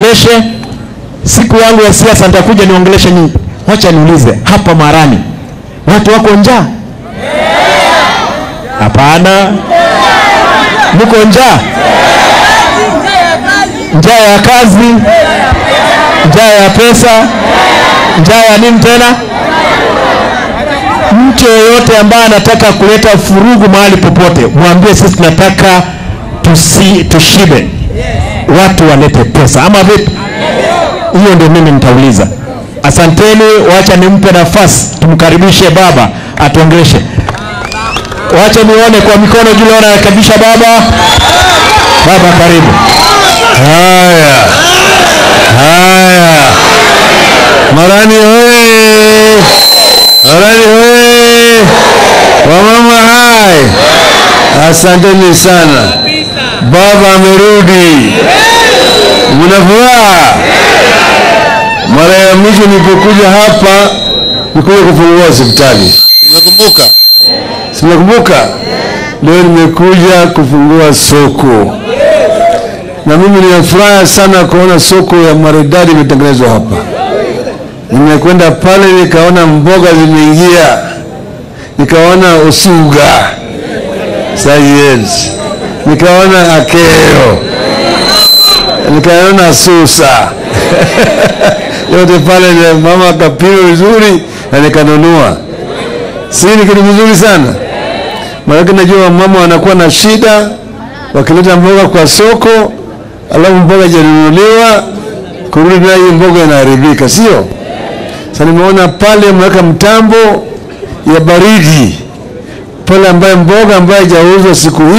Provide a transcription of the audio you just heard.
atuongeleshe. Siku yangu ya siasa nitakuja niongeleshe nyinyi. Wacha niulize hapa Marani, watu wako njaa? Hapana, mko njaa? Njaa ya kazi, njaa ya pesa, njaa ya nini tena? Mtu yeyote ambaye anataka kuleta furugu mahali popote, mwambie sisi tunataka tusi, tushibe, watu walete pesa, ama vipi? Hiyo ndio mimi nitauliza. Asanteni, wacha nimpe nafasi, tumkaribishe baba atuongeleshe. Wacha nione kwa mikono juu, naona anakaribisha baba. Baba, karibu. Haya, haya, Marani hoye! Marani hoye! Wamama hai, asanteni sana. Baba amerudi, mna furaha? Mara ya mwisho nilipokuja hapa nikuja kufungua hospitali, nakumbuka, sinakumbuka. Leo nimekuja kufungua soko na mimi ninafuraha sana kuona soko ya maridadi imetengenezwa hapa. Nimekwenda pale nikaona mboga zimeingia, nikaona usuga sayens, nikaona akero, nikaona susa yote pale, na mama akapima vizuri na nikanunua. Si ni kitu kizuri sana, maanake najua mama wanakuwa na shida wakileta mboga kwa soko alafu mboga ijanunuliwa kurudi nayo hiyo mboga inaharibika, sio? Sasa nimeona pale mweka mtambo ya baridi pale, ambaye mboga ambayo haijauzwa siku hii